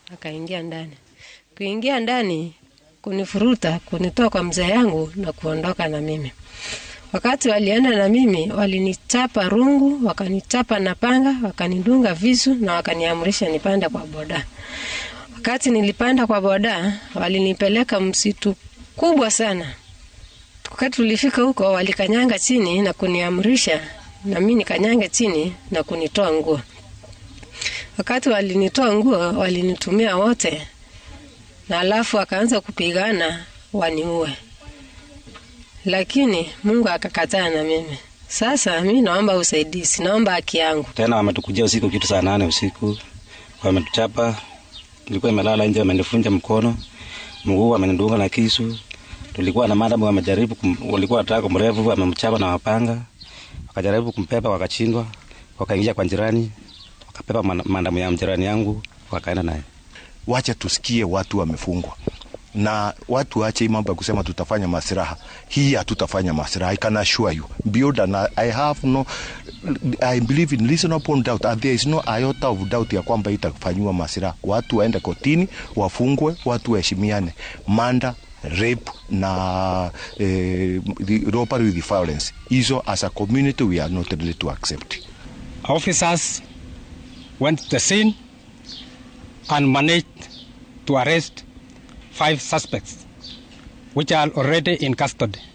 akaingia ndani. Kuingia ndani kunifuruta, kunitoa kwa mzee yangu na kuondoka na mimi. Wakati walienda na mimi, walinichapa rungu, wakanichapa na panga, wakanidunga visu na wakaniamrisha nipande kwa boda. Wakati nilipanda kwa boda, walinipeleka msitu kubwa sana. Wakati tulifika huko, walikanyanga chini na kuniamrisha na mimi nikanyange chini na kunitoa nguo. Wakati walinitoa nguo, walinitumia wote, na alafu wakaanza kupigana waniue, lakini Mungu akakataa na mimi. Sasa mi naomba usaidizi, naomba haki yangu. Tena wametukujia usiku kitu saa nane usiku, wametuchapa. Nilikuwa imelala nje, wamenifunja mkono, mguu wamenidunga na kisu. Tulikuwa na madamu, wamejaribu kum, walikuwa wanataka kumrevu, wamemchapa na mapanga, wakajaribu kumpepa, wakashindwa, wakaingia kwa jirani, wakapepa madamu ya jirani yangu, wakaenda naye. Wacha tusikie watu wamefungwa na watu wache mambo ya kusema tutafanya masiraha. Hii hatutafanya masiraha. I can assure you beyond and I have no I believe in reasonable doubt and there is no iota of doubt ya kwamba itafanyiwa masiraha. Watu waende kotini, wafungwe, watu waheshimiane. Manda rape na eh, robbery with violence, hizo as a community we are not ready to accept. Officers went to the scene and managed to arrest five suspects, which are already in custody.